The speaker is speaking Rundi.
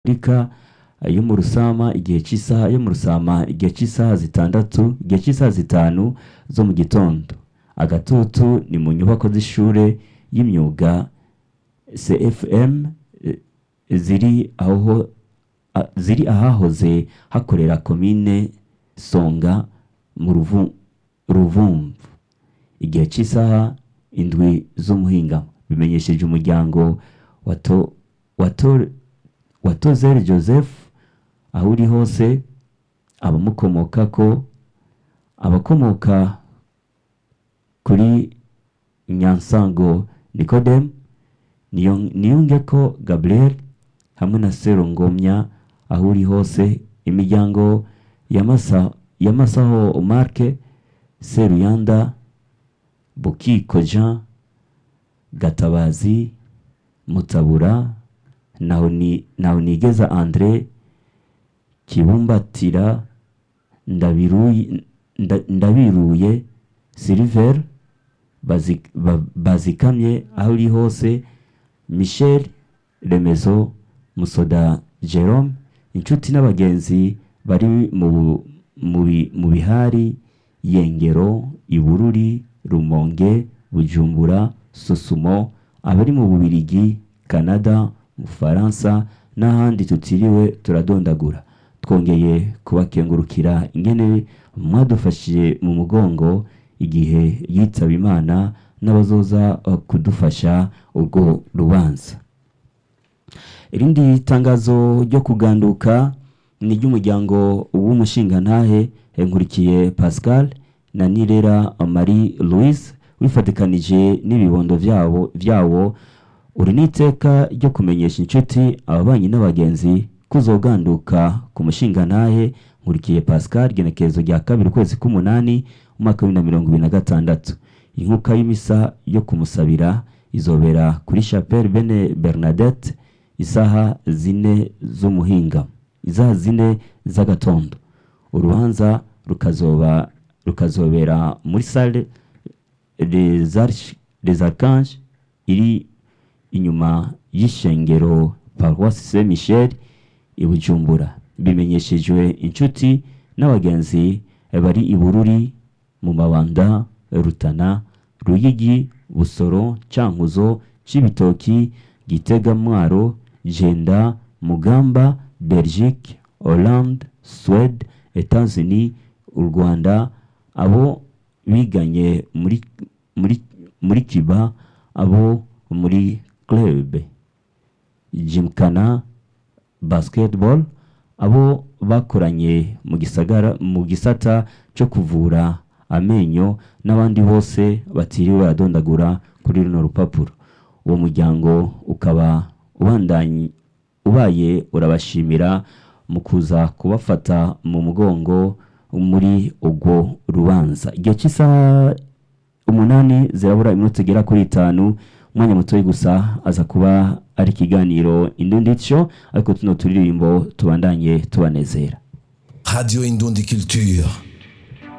Afurika yo mu Rusama igihe cy'isaha yo mu Rusama igihe cy'isaha zitandatu igihe cy'isaha zitanu zo mu gitondo agatutu ni mu nyubako z'ishure y'imyuga CFM eh, ziri aho a- ziri ahahoze hakorera komine Songa mu Ruvu- Ruvumvu igihe cy'isaha indwi z'umuhinga bimenyesheje umuryango wa to- wa to- wa Tozere Joseph aho uri hose abamukomokako abakomoka kuri Nyansango Nicodem Niyo- Niyongeko Gabriel hamwe na Serongomya aho uri hose imiryango ya Masa- ya Masaho Marke Seruyanda Bukiko Jean Gatabazi Mutabura Nahoni- Nahonigeza Andre Kibumbatira Ndabiruye Nda- Ndabiruye Silver Bazi- Ba- Bazikamye aho uri hose Michel Remezo Musoda Jerome inshuti n'abagenzi bari mu bu- mu bi- mu bihari Yengero Ibururi Rumonge Bujumbura Sosumo abari mu Bubirigi Canada mu Faransa n'ahandi tutiriwe turadondagura twongeye kubakengurukira ingene mwadufashije mu mugongo igihe yitaba Imana n'abazoza uh, kudufasha urwo rubanza irindi tangazo ryo kuganduka ni iry'umuryango w'umushingantahe Nkurikiye Pascal na Nirera Marie Louise wifatikanije n'ibibondo vyabo vyawo uri n'iteka ryo kumenyesha inshuti ababanyi n'abagenzi kuzoganduka ku mushingantahe Nkurikiye Pascal genekerezo rya kabiri ukwezi k'umunani umwaka w'ibihumbi na mirongo ibiri na gatandatu inkuka y'imisa yo kumusabira izobera kuri Chapelle Bene Bernadette isaha zine z'umuhinga isaha zine z'agatondo urubanza rukazoba rukazobera muri salle des Arch- des Archanges iri inyuma y'ishengero Paroisse Saint Michel i Bujumbura bimenyeshejwe inshuti n'abagenzi bari i Bururi mu mabanda Rutana Ruyigi Busoro Cankuzo Cibitoki Gitega Mwaro Jenda Mugamba Belgique Hollande Suède Etats-Unis u Rwanda abo biganye muri muri muri Kiba abo muri club Gymkhana basketball abo bakoranye mu gisagara mu gisata cyo kuvura amenyo n'abandi bose batiriwe baradondagura kuri runo rupapuro uwo muryango ukaba ubandanye ubaye urabashimira mu kuza kubafata mu mugongo muri urwo rubanza igihe cy'isaha umunani zirabura iminota igera kuri itanu umwanya mutoya gusa aza kuba ari ikiganiro indunditsho ariko tuno turirimbo tubandanye tubanezera Radio Indundi Culture.